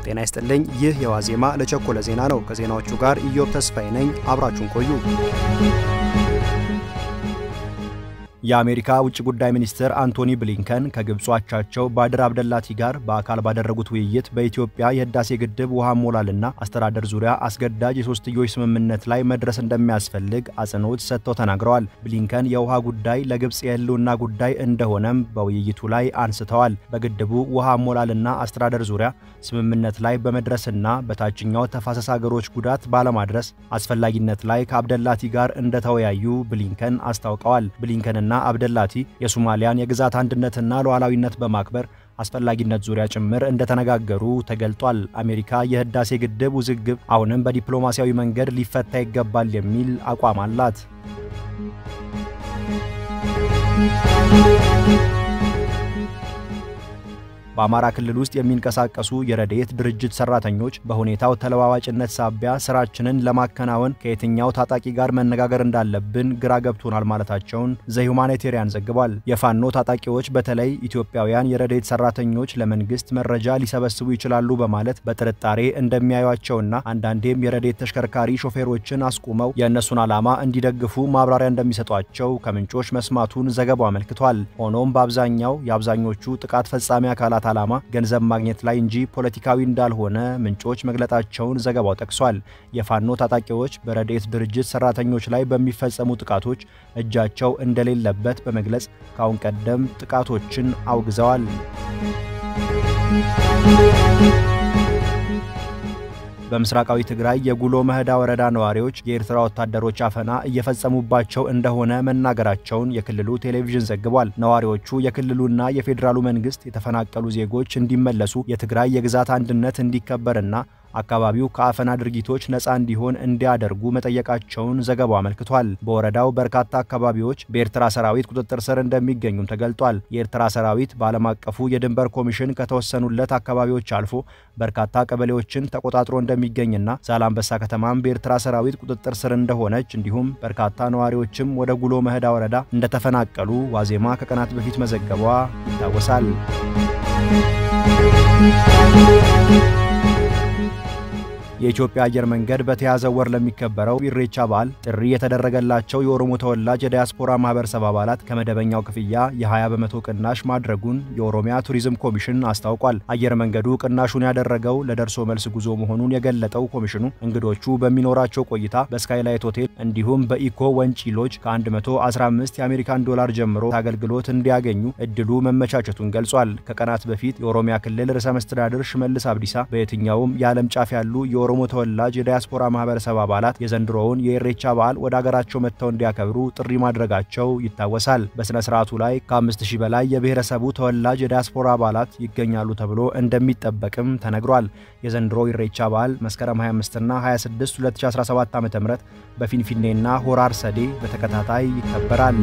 ጤና ይስጥልኝ። ይህ የዋዜማ ለቸኮለ ዜና ነው። ከዜናዎቹ ጋር ኢዮብ ተስፋዬ ነኝ። አብራችሁን ቆዩ። የአሜሪካ ውጭ ጉዳይ ሚኒስትር አንቶኒ ብሊንከን ከግብፁ አቻቸው ባድር አብደላቲ ጋር በአካል ባደረጉት ውይይት በኢትዮጵያ የህዳሴ ግድብ ውሃ ሞላልና አስተዳደር ዙሪያ አስገዳጅ የሶስትዮሽ ስምምነት ላይ መድረስ እንደሚያስፈልግ አጽንኦት ሰጥተው ተናግረዋል። ብሊንከን የውሃ ጉዳይ ለግብፅ የህልውና ጉዳይ እንደሆነም በውይይቱ ላይ አንስተዋል። በግድቡ ውሃ ሞላልና አስተዳደር ዙሪያ ስምምነት ላይ በመድረስና በታችኛው ተፋሰስ ሀገሮች ጉዳት ባለማድረስ አስፈላጊነት ላይ ከአብደላቲ ጋር እንደተወያዩ ብሊንከን አስታውቀዋል። ብሊንከንና አብደላቲ የሶማሊያን የግዛት አንድነትና ሉዓላዊነት በማክበር አስፈላጊነት ዙሪያ ጭምር እንደተነጋገሩ ተገልጧል። አሜሪካ የህዳሴ ግድብ ውዝግብ አሁንም በዲፕሎማሲያዊ መንገድ ሊፈታ ይገባል የሚል አቋም አላት። በአማራ ክልል ውስጥ የሚንቀሳቀሱ የረድኤት ድርጅት ሰራተኞች በሁኔታው ተለዋዋጭነት ሳቢያ ስራችንን ለማከናወን ከየትኛው ታጣቂ ጋር መነጋገር እንዳለብን ግራ ገብቶናል ማለታቸውን ዘሁማኒቴሪያን ዘግቧል። የፋኖ ታጣቂዎች በተለይ ኢትዮጵያውያን የረድኤት ሰራተኞች ለመንግስት መረጃ ሊሰበስቡ ይችላሉ በማለት በጥርጣሬ እንደሚያዩቸውና አንዳንዴም የረድኤት ተሽከርካሪ ሾፌሮችን አስቁመው የእነሱን ዓላማ እንዲደግፉ ማብራሪያ እንደሚሰጧቸው ከምንጮች መስማቱን ዘገባው አመልክቷል። ሆኖም በአብዛኛው የአብዛኞቹ ጥቃት ፈጻሚ አካላት ዓላማ ገንዘብ ማግኘት ላይ እንጂ ፖለቲካዊ እንዳልሆነ ምንጮች መግለጣቸውን ዘገባው ጠቅሷል። የፋኖ ታጣቂዎች በረድኤት ድርጅት ሰራተኞች ላይ በሚፈጸሙ ጥቃቶች እጃቸው እንደሌለበት በመግለጽ ከአሁን ቀደም ጥቃቶችን አውግዘዋል። በምስራቃዊ ትግራይ የጉሎ መህዳ ወረዳ ነዋሪዎች የኤርትራ ወታደሮች አፈና እየፈጸሙባቸው እንደሆነ መናገራቸውን የክልሉ ቴሌቪዥን ዘግቧል። ነዋሪዎቹ የክልሉና የፌዴራሉ መንግስት የተፈናቀሉ ዜጎች እንዲመለሱ፣ የትግራይ የግዛት አንድነት እንዲከበርና አካባቢው ከአፈና ድርጊቶች ነፃ እንዲሆን እንዲያደርጉ መጠየቃቸውን ዘገባው አመልክቷል። በወረዳው በርካታ አካባቢዎች በኤርትራ ሰራዊት ቁጥጥር ስር እንደሚገኙም ተገልጧል። የኤርትራ ሰራዊት በዓለም አቀፉ የድንበር ኮሚሽን ከተወሰኑለት አካባቢዎች አልፎ በርካታ ቀበሌዎችን ተቆጣጥሮ እንደሚገኝና ዛላምበሳ ከተማም በኤርትራ ሰራዊት ቁጥጥር ስር እንደሆነች እንዲሁም በርካታ ነዋሪዎችም ወደ ጉሎ መህዳ ወረዳ እንደተፈናቀሉ ዋዜማ ከቀናት በፊት መዘገቧ ይታወሳል። የኢትዮጵያ አየር መንገድ በተያዘው ወር ለሚከበረው ኢሬቻ በዓል ጥሪ የተደረገላቸው የኦሮሞ ተወላጅ የዲያስፖራ ማህበረሰብ አባላት ከመደበኛው ክፍያ የ20 በመቶ ቅናሽ ማድረጉን የኦሮሚያ ቱሪዝም ኮሚሽን አስታውቋል። አየር መንገዱ ቅናሹን ያደረገው ለደርሶ መልስ ጉዞ መሆኑን የገለጠው ኮሚሽኑ እንግዶቹ በሚኖራቸው ቆይታ በስካይላይት ሆቴል እንዲሁም በኢኮ ወንጪ ሎጅ ከ115 የአሜሪካን ዶላር ጀምሮ አገልግሎት እንዲያገኙ እድሉ መመቻቸቱን ገልጿል። ከቀናት በፊት የኦሮሚያ ክልል ርዕሰ መስተዳድር ሽመልስ አብዲሳ በየትኛውም የዓለም ጫፍ ያሉ የኦሮሞ ተወላጅ የዲያስፖራ ማህበረሰብ አባላት የዘንድሮውን የኢሬቻ በዓል ወደ አገራቸው መጥተው እንዲያከብሩ ጥሪ ማድረጋቸው ይታወሳል። በሥነ ሥርዓቱ ላይ ከ5000 በላይ የብሔረሰቡ ተወላጅ የዲያስፖራ አባላት ይገኛሉ ተብሎ እንደሚጠበቅም ተነግሯል። የዘንድሮ ኢሬቻ በዓል መስከረም 25ና 26 2017 ዓ.ም በፊንፊኔና ሆራ አርሰዴ በተከታታይ ይከበራል።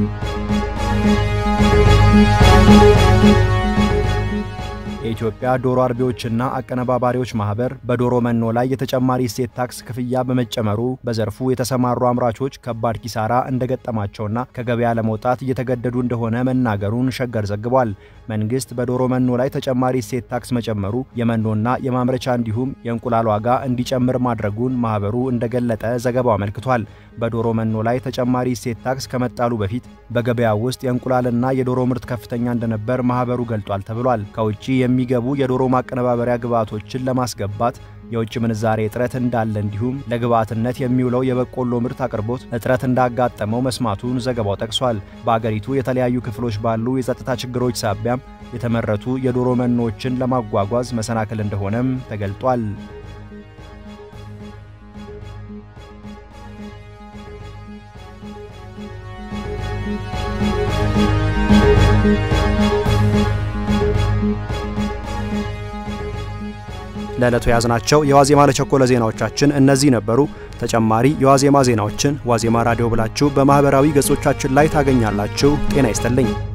የኢትዮጵያ ዶሮ አርቢዎችና አቀነባባሪዎች ማህበር በዶሮ መኖ ላይ የተጨማሪ እሴት ታክስ ክፍያ በመጨመሩ በዘርፉ የተሰማሩ አምራቾች ከባድ ኪሳራ እንደገጠማቸውና ከገበያ ለመውጣት እየተገደዱ እንደሆነ መናገሩን ሸገር ዘግቧል። መንግስት በዶሮ መኖ ላይ ተጨማሪ እሴት ታክስ መጨመሩ የመኖና የማምረቻ እንዲሁም የእንቁላል ዋጋ እንዲጨምር ማድረጉን ማህበሩ እንደገለጠ ዘገባው አመልክቷል። በዶሮ መኖ ላይ ተጨማሪ እሴት ታክስ ከመጣሉ በፊት በገበያ ውስጥ የእንቁላልና የዶሮ ምርት ከፍተኛ እንደነበር ማህበሩ ገልጧል ተብሏል። ከውጭ የሚገቡ የዶሮ ማቀነባበሪያ ግብዓቶችን ለማስገባት የውጭ ምንዛሬ እጥረት እንዳለ እንዲሁም ለግብዓትነት የሚውለው የበቆሎ ምርት አቅርቦት እጥረት እንዳጋጠመው መስማቱን ዘገባው ጠቅሷል። በአገሪቱ የተለያዩ ክፍሎች ባሉ የጸጥታ ችግሮች ሳቢያም የተመረቱ የዶሮ መኖዎችን ለማጓጓዝ መሰናክል እንደሆነም ተገልጧል። ለዕለቱ የያዝናቸው የዋዜማ ለቸኮለ ዜናዎቻችን እነዚህ ነበሩ። ተጨማሪ የዋዜማ ዜናዎችን ዋዜማ ራዲዮ ብላችሁ በማኅበራዊ ገጾቻችን ላይ ታገኛላችሁ። ጤና ይስጥልኝ።